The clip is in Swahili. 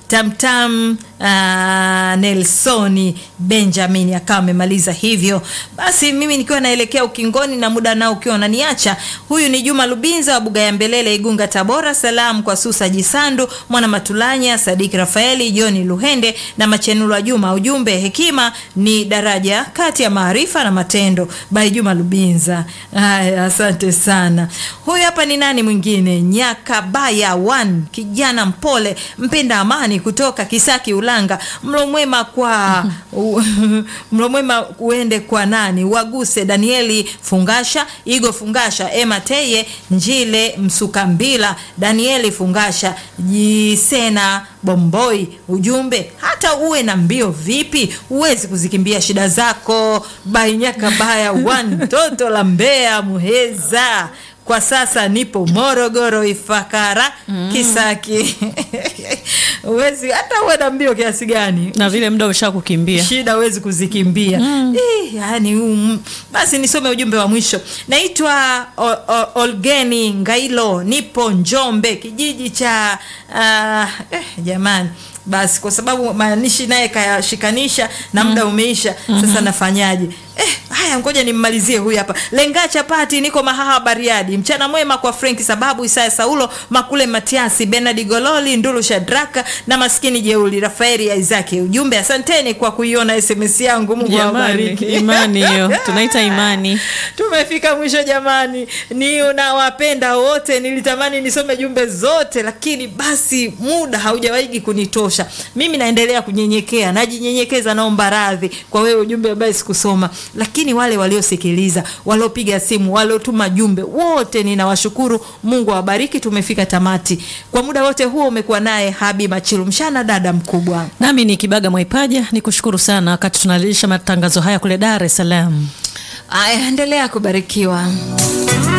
tamtam uh, Nelsoni Benjamin akawa amemaliza hivyo. Basi mimi nikiwa naelekea ukingoni na muda nao ukiwa unaniacha, huyu ni Juma Lubinza wa Buga ya Mbelele, Igunga, Tabora. Salamu kwa Susa Jisandu, Mwana Matulanya, Sadiki Rafaeli, Johni Luhende na Machenulwa Juma. Ujumbe, hekima ni daraja kati ya maarifa na matendo. Bai Juma Lubinza. Haya, asante sana. Huyu hapa ni nani mwingine? Nyakabaya one, kijana mpole, mpenda amani kutoka Kisaki Ulanga. Mlo mwema kwa mlo mwema uende kwa nani? Waguse Danieli Fungasha, Igo Fungasha, Emma Teye, Njile Msukambila, Danieli Fungasha, Jisena Bomboi. Ujumbe, hata uwe na mbio vipi, huwezi kuzikimbia shida zako. Bainyaka baya one, toto la Mbeya Muheza. Kwa sasa nipo Morogoro Ifakara Kisaki. Uwezi hata uwe na mbio kiasi gani, na vile muda usha kukimbia shida huwezi kuzikimbia. Eh, yani um, basi nisome ujumbe wa mwisho. Naitwa O- O- Olgeni Ngailo, nipo Njombe, kijiji cha ah, eh, jamani basi kwa sababu maanishi naye kayashikanisha na muda umeisha. Sasa nafanyaje? Eh, haya ngoja nimmalizie huyu hapa. Lenga chapati, niko Mahaha Bariadi. Mchana mwema kwa Frank Sababu, Isaya Saulo, Makule Matiasi, Bernard Gololi, Ndulu Shadraka na maskini jeuli Rafaeli Isaki. Ujumbe, asanteni kwa kuiona SMS yangu. Mungu jamani, awabariki. imani hiyo tunaita imani. Tumefika mwisho jamani, ni unawapenda wote. Nilitamani nisome jumbe zote, lakini basi muda haujawahi kunitosha. Mimi naendelea kunyenyekea, najinyenyekeza, naomba radhi kwa wewe ujumbe ambaye sikusoma, lakini wale waliosikiliza, waliopiga simu, waliotuma jumbe, wote ninawashukuru. Mungu awabariki. Tumefika tamati. Kwa muda wote huo umekuwa naye Habi Machilu Mshana, dada mkubwa. Nami ni Kibaga Mwaipaja, ni kushukuru sana wakati tunalisha matangazo haya kule Dar es Salaam. Aya, endelea kubarikiwa.